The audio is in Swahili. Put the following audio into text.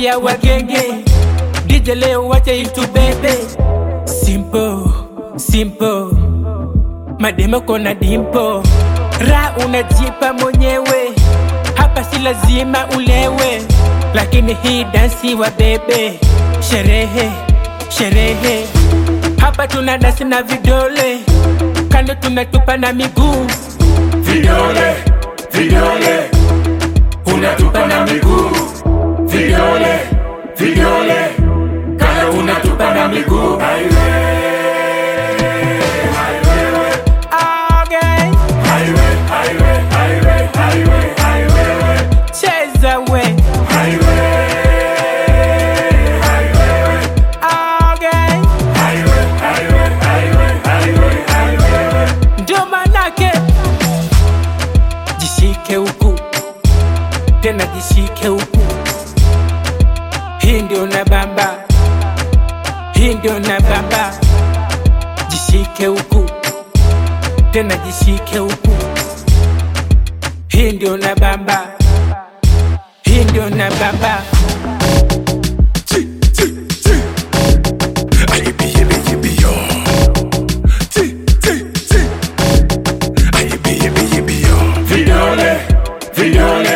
naambia wagenge DJ leo wacha itu bebe Simple, simple Mademo kona dimpo Ra unajipa mwenyewe Hapa si lazima ulewe Lakini hii dansi wa bebe Sherehe, sherehe Hapa tuna dansi na vidole Kando tunatupa na miguu Vidole, vidole, unatupa na miguu. Vidole, vidole, kando unatupa na miguu. Okay, Highway, highway, highway, highway, highway, cheza we highway, Okay, highway, highway, highway, highway, highway. ndio manake Jishike huku Tena jishike huku Hii ndio na bamba Hii ndio na bamba Jishike huku Tena jishike huku Hii ndio na bamba Hii ndio na bamba Vidole, vidole,